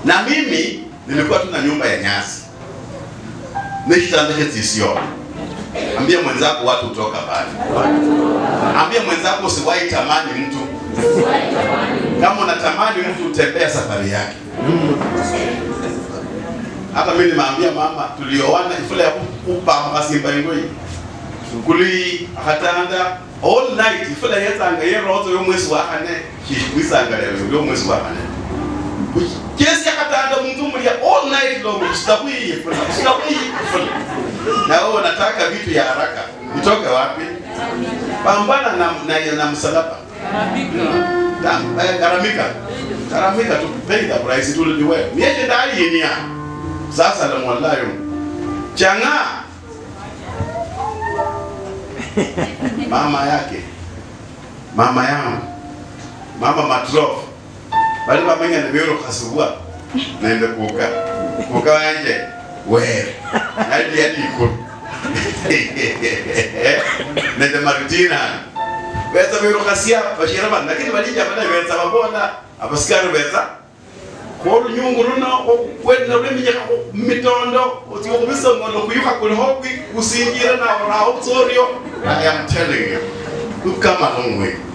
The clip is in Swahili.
na mimi nilikuwa tu na nyumba ya nyasi nishitandekhetisio ambia mwenzako watu hutoka pale ambia mwenzako usiwahi tamani mtu kama unatamani mtu utembea safari yake hata mimi nimeambia mama tulioana ifula ya kupa masimba ingoi kuli akatanda all night ifula yetsanga yerozo yomwezi wa kane kwisanga leo yomwezi wa kane kesi akatanda muntu mulia all night long usitakuyi ifula usitakuyi ifula na wewe unataka vitu ya haraka vitoke wapi pambana na, na, na msalaba Da- eh, garamika garamika to pay the price it will be well miyeje ndali yinia sasa la mwalayo changa mama yake mama yangu mama matrof bali bamenya ne bero kasubwa naende kuka kuka wanje wewe hadi hadi ikulu nende maritina beza bero kasia bashira bana lakini balija bana beza babona abasikari beza ko nyungu runo kwenda uremije mitondo utiyo kubisa ngono kuyuka kuli hobwi usingira na raho tsorio i am telling you ukama longwe